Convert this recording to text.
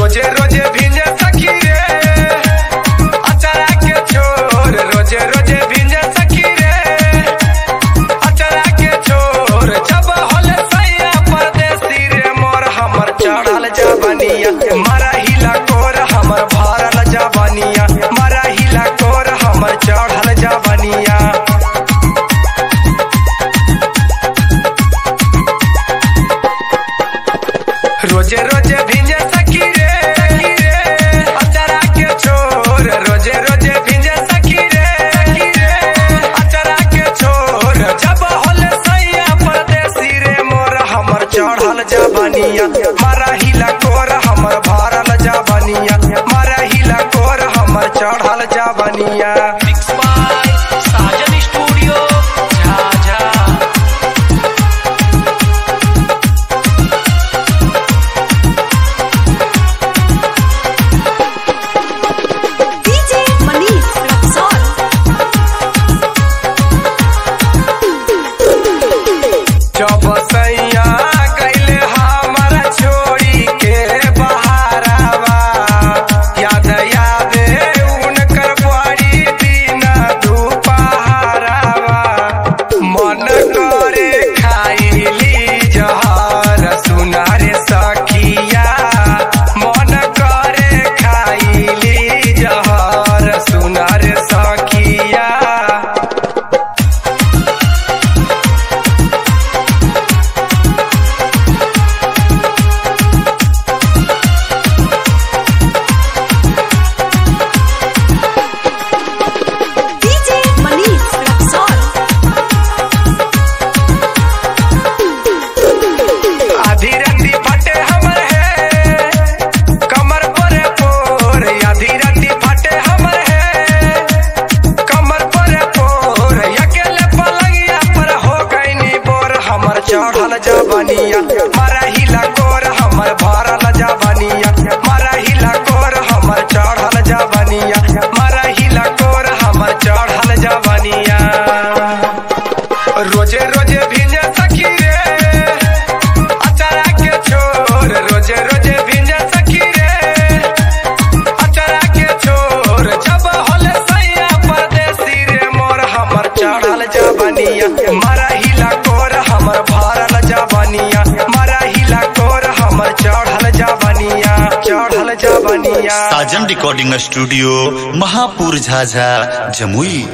रोजे रोजे भिंजे सखी रे अचरा के छोर रोजे रोजे भिंजे सखी रे अचरा के छोर जब होले सैया परदेसी रे मोर हमर चढ़ल जवनिया मारा हिला कोर हमर भरल जवनिया मारा हिला कोर हमर चढ़ल जवनिया रोजे रोजे भिंजे सखी रे सखी रे अचरा के छोर रोजे रोजे भिंजे सखी रे सखी रे अचरा के छोर जब होले सैया परदेसी रे मोर हमर चढ़ल जवनिया मारा हिला कोर हमर भरल जवनिया मारा हिला कोर हमर चढ़ल जवनिया Mix by Sajan Studio, Jhaja. DJ Manish Rexall. जब सैया कैले हमारा छोड़ी के बहारावा याद याद उनकर बड़ी दिन दुपहरावा मन करे खाइली जहर सुनारे सखिया मन करे खाइली जहर सुनारे सखिया DJ Manish Rexall. आधी राती फटे हमर है कमर पर पोर आधी राती फटे हमर है कमर पर पोर अकेले पलंगिया पर हो गईनी बोर हमर चढ़ल जवनिया मारा हिला कोर हमर भरल जवनिया मारा हिला कोर हमर चढ़ल जवनिया मारा हिला कोर हमर चढ़ल जवनिया रोजे रोजे भिंजे सखी रे अचरा के छोर रोजे रोजे भिंजे सखी रे अचरा के छोर जब होले सैया परदेसी रे मोर हमर चढ़ल जवनिया मारा हिला कोर हमर भरल जवनिया मारा हिला कोर हमर चढ़ल जवनिया चढ़ल जवनिया साजन रिकॉर्डिंग स्टूडियो महापुर झाझा जमुई